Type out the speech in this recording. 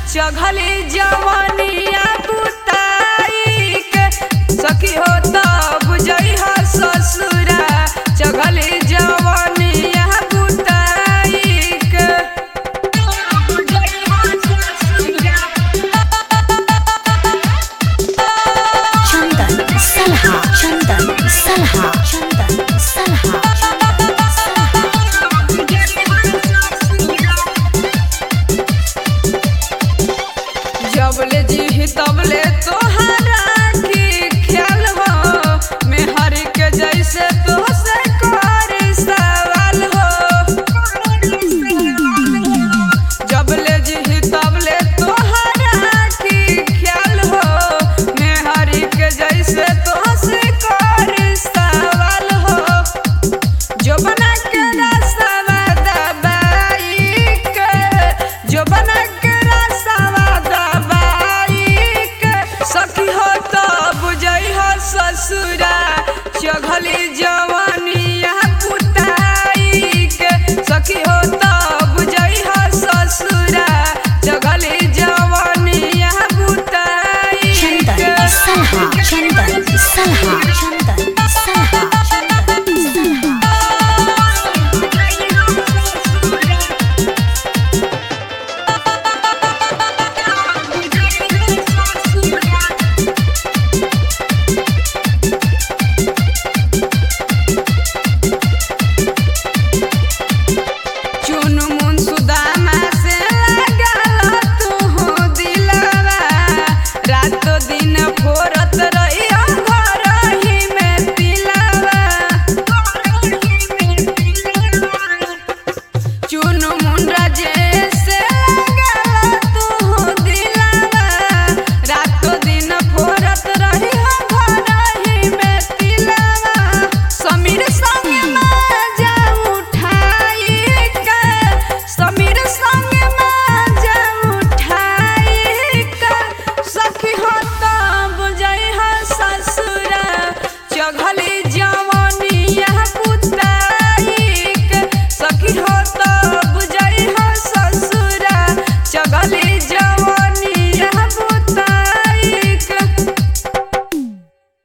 चघली जवनिया बुताई के सखी हो त बुझई ह ससुरा चघली जवनिया बुताई के चंदन सलहा चंदन सलहा चंदन सलहा चंदन सलहा जबले जी तबले तोहरा की ख्याल हो मेहर के जैसे तो से कर सवाल हो जबले जी तबले तोहरा की ख्याल हो मेहर के जैसे तो से कर सवाल हो जो बना के रसवा दबाई के जो बना के रसवा दबाई के सखी हो तो बुझई हो ससुरा चघली जवनिया पुताई के सखी हो तो बुझई हो ससुरा चघली जवनिया पुताई चंदन के सलहा चंदन सलहा चंदन सलहा चंदन सलहा चुन मुन सुदामा से लागल तू हो दिलवा रातो दिन फोरत रहिया घर ही में तिलवा चुन मुन राजे से लागल तू हो दिलवा रातो दिन फोरत रहिया घर ही में तिलवा समीर संग माजा उठाई के समीर संग माजा उठाई के सखी हो त बुझई ह ससुरा चघली जवनिया पुताई के सखी हो त बुझई ह ससुरा चघली जवनिया